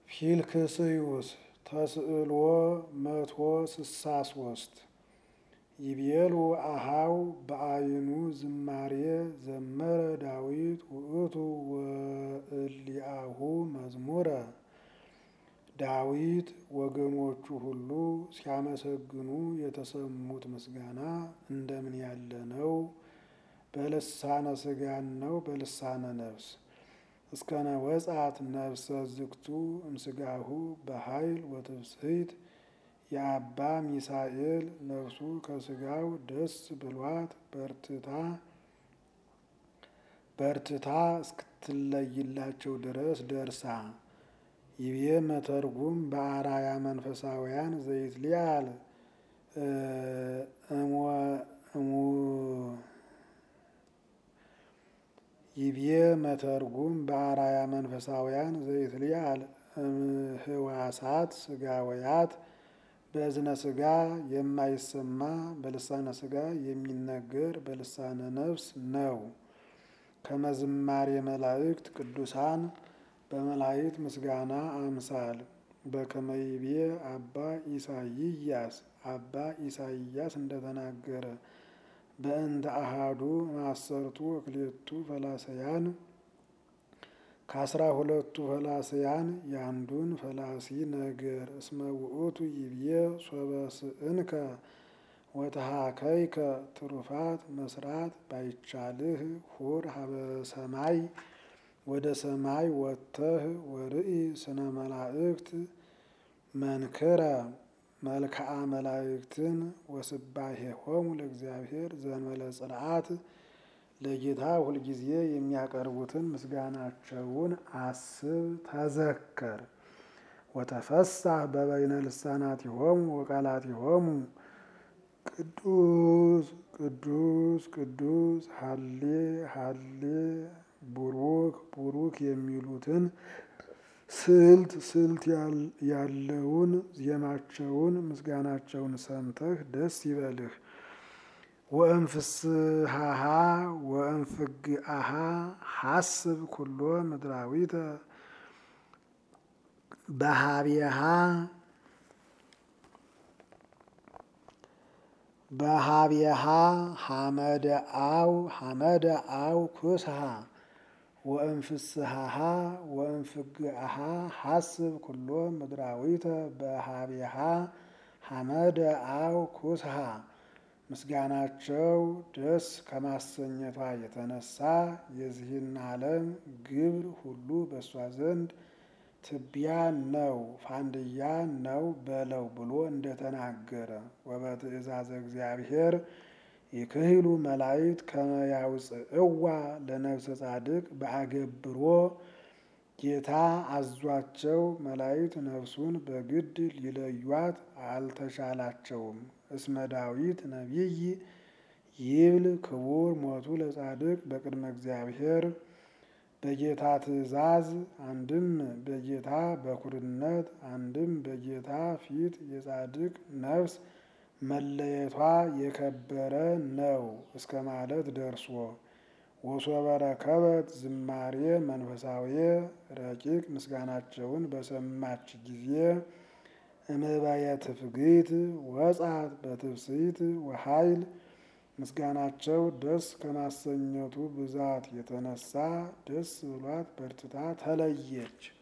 ፊልክስዩስ ተስዕሎ መቶ ስሳ ሶስት ይቤሉ አሃው በአይኑ ዝማሬ ዘመረ ዳዊት ውእቱ ወእሊአሁ መዝሙረ ዳዊት ወገኖቹ ሁሉ ሲያመሰግኑ የተሰሙት ምስጋና እንደምን ያለ ነው? በልሳነ ስጋን ነው በልሳነ ነፍስ እስከነ ወጻት ነፍሰ ዝግቱ እምስጋሁ በኃይል ወትብስሕት የአባ ሚሳኤል ነፍሱ ከስጋው ደስ ብሏት በርትታ በርትታ እስክትለይላቸው ድረስ ደርሳ ይቤ መተርጉም በአራያ መንፈሳውያን ዘይትሊአል ይቤ መተርጉም በአራያ መንፈሳውያን ዘይትሊአል እምህዋሳት ስጋወያት በእዝነ ስጋ የማይሰማ በልሳነ ስጋ የሚነገር በልሳነ ነፍስ ነው። ከመዝማሬ መላእክት ቅዱሳን በመላእክት ምስጋና አምሳል በከመይቤ አባ ኢሳይያስ አባ ኢሳይያስ እንደተናገረ በእንተ አሃዱ ማሰርቱ ወክሌቱ ፈላሰያን ከአስራ ሁለቱ ፈላስያን የአንዱን ፈላሲ ነገር እስመ ውእቱ ይብዬ ሶበ ስእንከ ወተሃከይከ ትሩፋት መስራት ባይቻልህ ሁር ሀበ ሰማይ ወደ ሰማይ ወጥተህ ወርኢ ስነ መላእክት መንክረ መልክዓ መላእክትን ወስባሄሆሙ ለእግዚአብሔር ዘንበለ ጽርዓት ለጌታ ሁልጊዜ የሚያቀርቡትን ምስጋናቸውን አስብ ተዘከር። ወተፈሳህ በበይነ ልሳናቲሆሙ ወቃላቲሆሙ ቅዱስ ቅዱስ ቅዱስ ሀሌ ሀሌ ቡሩክ ቡሩክ የሚሉትን ስልት ስልት ያለውን ዜማቸውን ምስጋናቸውን ሰምተህ ደስ ይበልህ። ወእንፍስሃሃ ወእንፍግአሃ ሐስብ ኩሎ ምድራዊተ በሃቢሃ በሃቢሃ ሐመደ አው ሐመደ አው ኩስሃ ወእንፍስሃሃ ወእንፍግአሃ ሐስብ ኩሎ ምድራዊተ በሃቢሃ ሐመደ አው ኩስሃ ምስጋናቸው ደስ ከማሰኘቷ የተነሳ የዚህን ዓለም ግብር ሁሉ በእሷ ዘንድ ትቢያ ነው ፋንድያ ነው በለው ብሎ እንደተናገረ ወበትእዛዘ እግዚአብሔር ይክህሉ መላእክት ከመ ያውፅእዋ ለነፍሰ ጻድቅ በአገብሮ ጌታ አዟቸው መላእክት ነፍሱን በግድ ሊለዩት አልተቻላቸውም። እስመ ዳዊት ነቢይ ይብል ክቡር ሞቱ ለጻድቅ በቅድመ እግዚአብሔር በጌታ ትእዛዝ አንድም በጌታ በኩርነት አንድም በጌታ ፊት የጻድቅ ነፍስ መለየቷ የከበረ ነው እስከ ማለት ደርሶ ወሶበ ረከበት ዝማሬ መንፈሳዊ ረቂቅ ምስጋናቸውን በሰማች ጊዜ እምባየ ትፍግት ወጻት በትፍስሕት ወኃይል ምስጋናቸው ደስ ከማሰኘቱ ብዛት የተነሳ ደስ ብሏት በርትታ ተለየች።